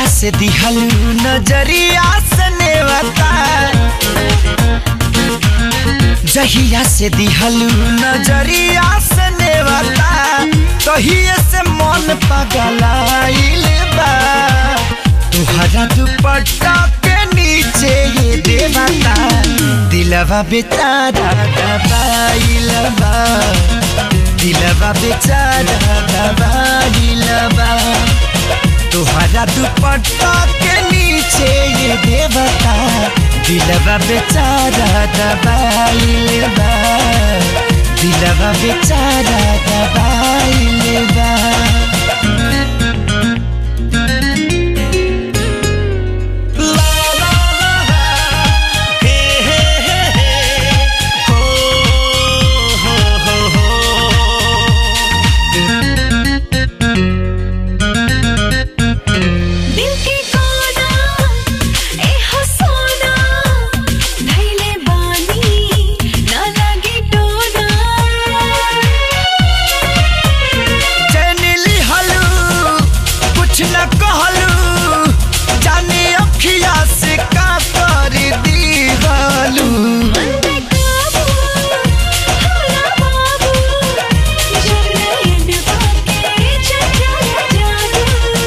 से दिहलू नजरिया से नेवता जहिया से दिहलू नजरिया से नेवता तहिए से मन पगलाइल बा तुहरा दुपट्टा के नीचे ये देवता दिलवा बेचारा दबाइल बा दिलवा बेचारा दबाइल बा तुहरा दुपट्टा के नीचे ये देवता दिलवा बेचारा दबाइल बा दिलवा बेचारा दबाइल बा ला ला ला ला, हे हे हे हे, हो हो हो हो दिल के कोना ए हो सोना धैले बानी ना लगी टोना चैनिली हलू कुछ न कहलू जाने अखिया से का कर दी हलू बंदे काबू होला बाबू जब नयन बाके चंचल जादू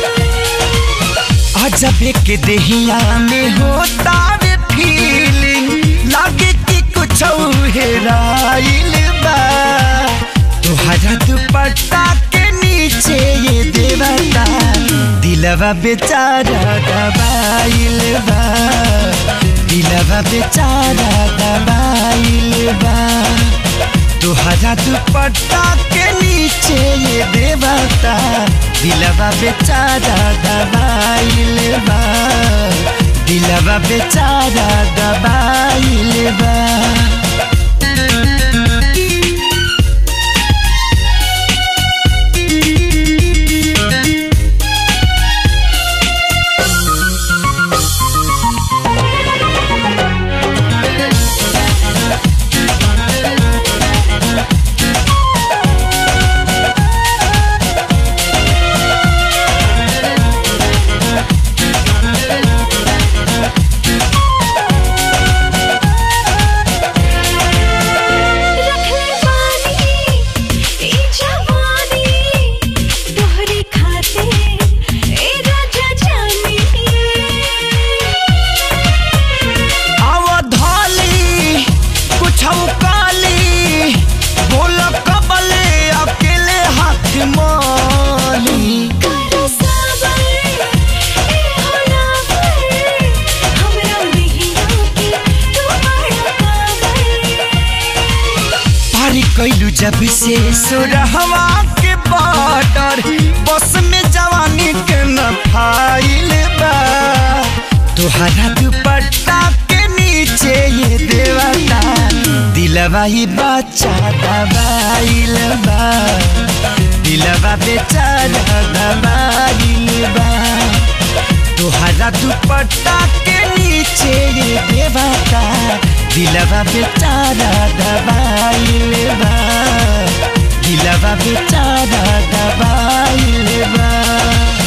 अजबे के देहिया में होता वे फीलिंग लागे कि कुछ हेराइल बा तुहरा दुपट्टा के नीचे ये देवता दिलवा बेचारा दबाइल बा दिलवा बेचारा दबाइल बा तुहरा दुपट्टा के नीचे ये देवता दिलवा बेचारा दबाइल बा दिलवा बेचारा दबाइल बा रखले बानी ई जवानी तोहरे खाते ए राजा जानी अवधाली कुछ काली बोल कबले अकेले हाथ माली कर साबर ए होला पर हमरा नहीं रोके तू बड़ा काबर पारी कैलू जब से सुरहवा के बॉर्डर बस में जवानी के न फाइल बा तुहरा दुपट्टा के नीचे ये देवता दिलवा ही बच्चा दबाइल बा दिलवा बेचारा दबाइल बा तुहरा दुपट्टा के नीचे ये देवता दिलवा बेचारा दबाइल बा दिलवा बेचारा दबाइल बा